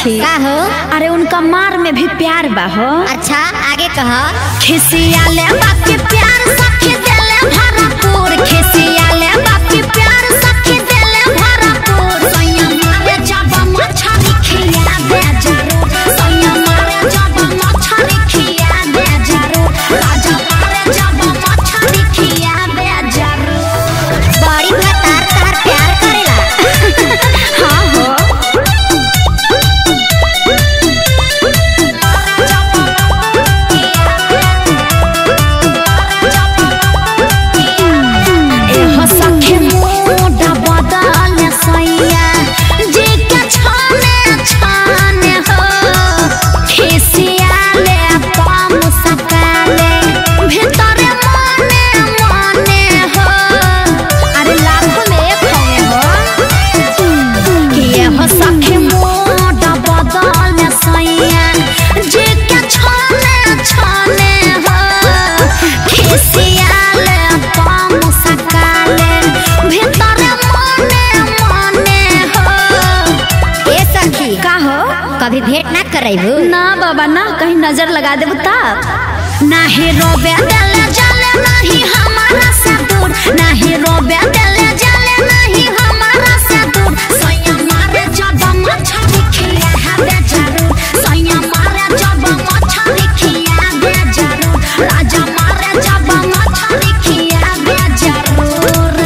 सखी का हो अरे उनका मार में भी प्यार बा हो अच्छा आगे कह खिसिया ले बाकी प्यार सखी देले भरपूर खिसिया ले बाकी प्यार सखी देले भरपूर सैया मारे जब मछरी खिया दे जरूर सैया मारे जब मछरी खिया दे जरूर राजा मारे जब मछरी खिया दे जरूर बड़ी भतार तार प्यार करेला हाँ हो एहो सखे मोटा बदल सैया जे के छाने छाने हो खिसिया ले पाम सकाले भीतर मने मने हो अरे लाखों में एक होंगे हो कि एहो सखे मोटा बदल सैया जे के छाने छाने हो खिसिया ले पाम सकाले भीतर मने मने हो ए सखी का हो कभी भेंट ना करैबू ना बाबा ना कहीं नजर लगा देबू तब नाही रोबे देले जले नहीं हमारा से दूर नहीं रोबे देले जले नहीं हमारा से दूर सैया मारे जब मछली खिया है दे जरूर सैया मारे जब मछली खिया दे जरूर राजा मारे जब मछली खिया दे जरूर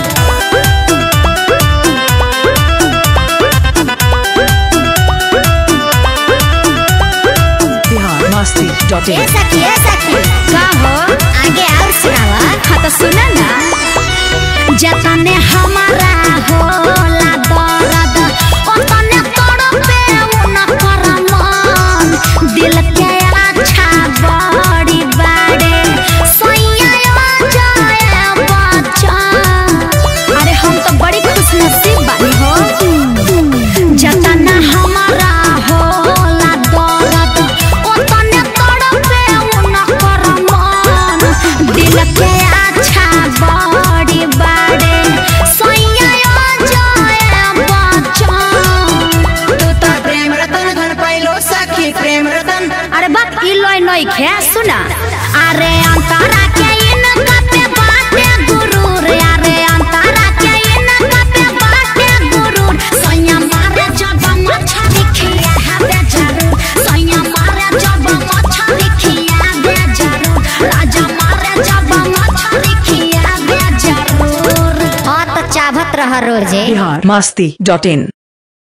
biharmasti.in ए सखी ए सखी का हो आगे और सुनावा हाँ तो सुना ना जतने हमारा होला दर्द ओतने तड़पे उनकर मन दिल के अच्छा बड़ी बाड़े सैया जाए बच्चन अरे हम तो बड़ी खुश नसीब बानी हो जतना हमारा होला दर्द ओतने तड़पे उनकर मन दिल के अच्छा बड़ी बाड़े सैया जाए बच्चन तू तो प्रेम रतन घर पाइलो सखी प्रेम रतन अरे बाप ई लोई नई खे सुना अरे अंतरा के इनका पे बाटे गुरूर अरे अंतरा के इनका पे बाटे गुरूर सैया मारे जब मछली खिया है दे जरूर सैया मारे जब मछली खिया दे जरूर राजा मारे जब मछली खिया दे जरूर हाँ तो चाहत रह रोजे biharmasti.in